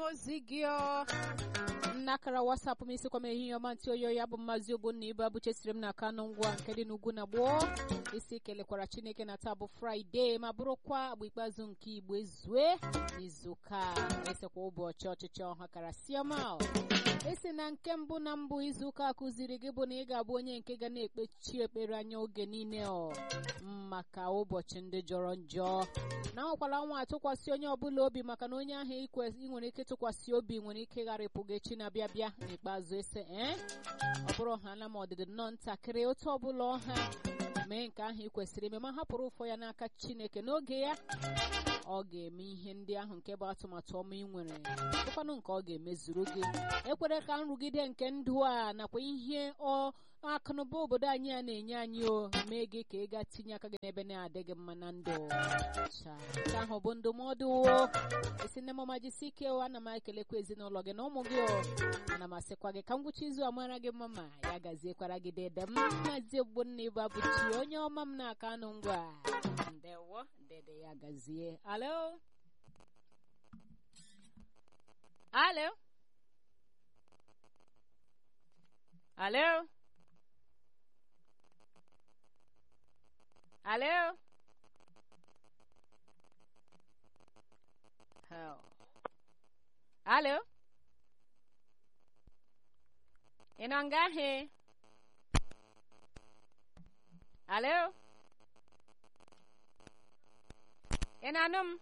ozi gị ọ nnakara wasapụ m isikwa m ehihie ọma ntị oyo ya bụ mmazi ogbonna ibu abụchesiri m na kanụ ngwa nke dị n'ugwu na gboo isi kelekwara chineke na taa bụ fraịde ma bụrụkwa agba ikpeazụ nke igbo ezue n'izuụka esekwa ụbọchị ọchịchị ọha karasiama esi na nke mbụ na mbụ izuụka kụziri gị bụ na ị ga-abụ onye nke ga na-ekpechi ekpere anya oge niile ọ maka ụbọchị ndị jọrọ njọ na nwekwara nwa atụkwasị onye ọbụla obi maka na onye ahụ ị nwere ike tụkwasị obi nwere ike ịgharịpụ gị echi na-abịa bịa n'ikpeazụ ese ee ọ bụrụ ha na ma ọdịdị nnọọ ntakịrị otu ọbụla ọha mee nke ahụ ị kwesịrị ime ma hapụrụ ụfọ ya n'aka chineke n'oge ya ọ ga-eme ihe ndị ahụ nke bụ atụmatụ ọma ị nwere bụkwanụ nke ọ ga-emezuru gị ekwere ka nrụgide nke ndụ a nakwa ihe ọ akụnụba obodo anyị a na-enye anyị o mee gị ka ị gaa tinye aka gị n'ebe na-adịghị mma na ndụ nke ahụ bụ ndụmọdụ esi nne mama jisi ike o ana m ekelekwa ezinụlọ gị na ụmụ gị o ana m asịkwa gị ka ngwụcha izu amara gị mma ma ya gaziekwara gị dede m mazi ogbonna ịbụ abụchi onye ọma m na-aka anụ ngwa ndewo dede ya gazie alo alo alo alo Oh. Alo? Ị nọ nga ahị? Alo? Ị na-anụ m?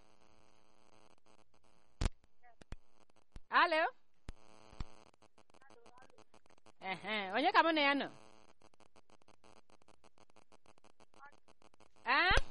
Alo? Ehe, onye ka mụ na ya nọ? Ah?